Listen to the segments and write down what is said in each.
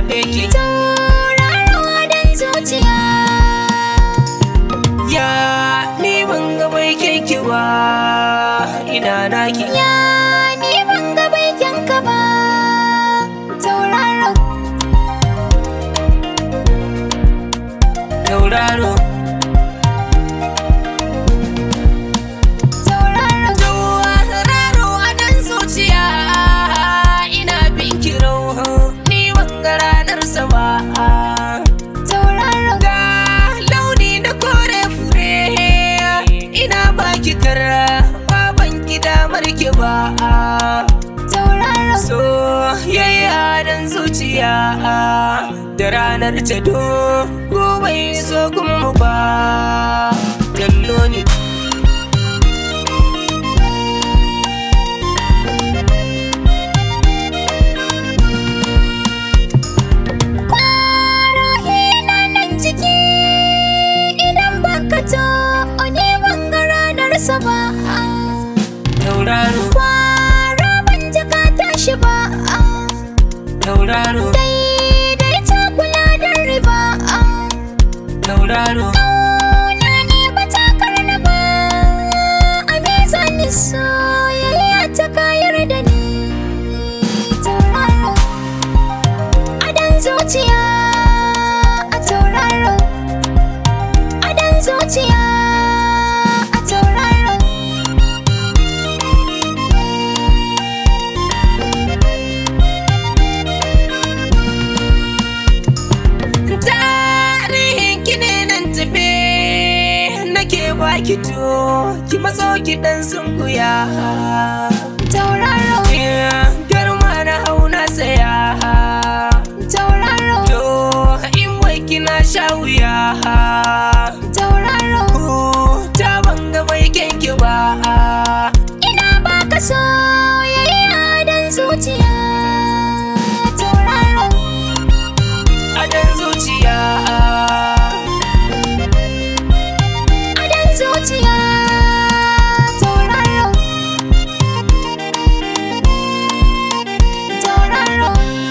zaɓe ki tauraruwa don zuciya ya ni ban ga bai ki ba ina naki ya ni ban ga baikinka ba tauraro tauraro tauraro tauraro a dan zuciya ina bin ki ni ban ga ranar sa ba tauraro ga launi na kore fure ina baki kara baban ki damar ki ba tauraro soyayya dan zuciya da ranar ta do gobe so kuma ba kallo ne Ruhi na nan ciki idan baka to ni ban ga ranarsa ba tauraro Kwara ban ji ka tashi ba tauraro Daidai ta kula da riba tauraro Ƙauna ne ba ta karna ba A mizanin soyayya ta kayar da ni Tauraro Adan zuciya a tauraro Adan zuciya a tauraro tarihin ki ne nan tafe nake baki to ki matso ki dan sunkuya Tauraro garma na hauna saya Tauraro to in wai kina sha wuya Tauraro ta banga bai kenki ba Ina baka soyayya dan zuciya Tauraro a dan zuciya Adan zuciya Tauraro Tauraro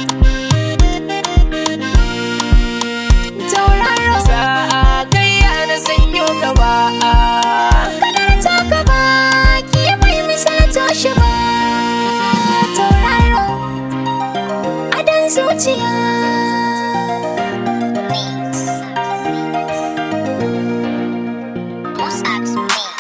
Tauraro sa kai na sanyo gaba Kadar ta gaba ki bai misalta shi ba Tauraro Adan zuciya Most